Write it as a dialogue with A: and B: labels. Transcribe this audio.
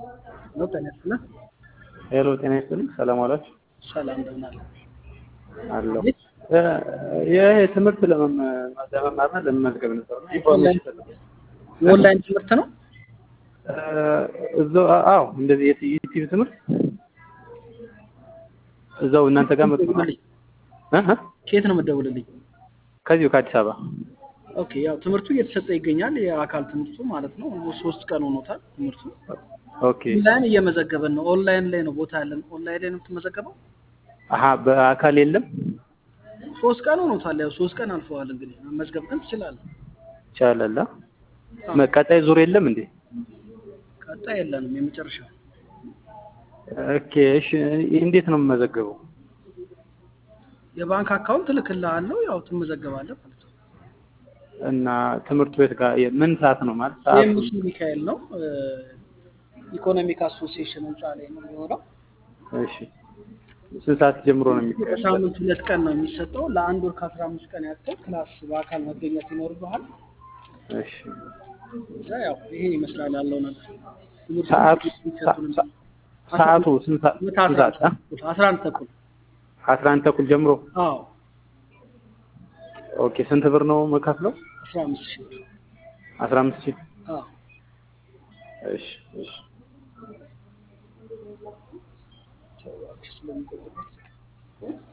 A: ነው ጤና ይስጥልን።
B: ሄሎ ጤና ይስጥልኝ። ሰላም ዋላችሁ?
A: ሰላም እንደምን አለ?
B: አለሁ። ይህ ትምህርት ለመማርና ለመመዝገብ ነበር እና ኢንፎርሜሽን ፈልጌ
A: የኦንላይን ትምህርት ነው።
B: እዛው አዎ፣ እንደዚህ የዩቲዩብ ትምህርት እዛው እናንተ ጋር መጥቶ
A: ደውልልኝ።
B: እ
A: ከየት ነው የምትደውልልኝ?
B: ከዚሁ ከአዲስ አበባ
A: ኦኬ፣ ያው ትምህርቱ እየተሰጠ ይገኛል። የአካል ትምህርቱ ማለት ነው። ሶስት ቀን ሆኖታል ትምህርቱ።
B: ኦኬ።
A: ኦንላይን እየመዘገበን ነው። ኦንላይን ላይ ነው ቦታ ያለን። ኦንላይን ላይ ነው የምትመዘገበው።
B: አሀ በአካል የለም
A: ሶስት ቀን ሆኖታል። ያው ሶስት ቀን አልፈዋል። እንግዲህ መመዝገብ ግን ትችላለህ።
B: ይቻላል። ቀጣይ ዙር የለም እንዴ?
A: ቀጣይ የለንም። የመጨረሻው
B: ኦኬ። እሺ እንዴት ነው የምመዘገበው?
A: የባንክ አካውንት እልክልሃለሁ። ያው ትመዘገባለህ ማለት ነው።
B: እና ትምህርት ቤት ጋር ምን ሰዓት ነው ማለት ሰዓቱ?
A: የምስ ሚካኤል ነው ኢኮኖሚክ አሶሲዬሽን ህንፃ ላይ ነው የሚሆነው።
B: እሺ ስንት ሰዓት ጀምሮ ነው የሚካሄደው?
A: በሳምንት ሁለት ቀን ነው የሚሰጠው። ለአንድ ወር ከአስራ አምስት ቀን ያክል ክላስ በአካል መገኘት ይኖርብሃል።
B: እሺ
A: እዛ ያው ይሄ ይመስላል ያለው ነገር። ትምህርቱ
B: ሰዓቱ
A: የሚሰጡንም
B: ሰዓቱ ስንት ሰዓት
A: ምሳ
B: ስንት ሰዓት?
A: ሰዓት አስራ አንድ ተኩል
B: አስራ አንድ ተኩል ጀምሮ
A: አዎ
B: ኦኬ። ስንት ብር ነው መከፍለው?
A: አስራ አምስት ሺህ ብር
B: አስራ አምስት ሺህ
A: አዎ
B: እሺ እሺ
A: ስለሚቆጥበት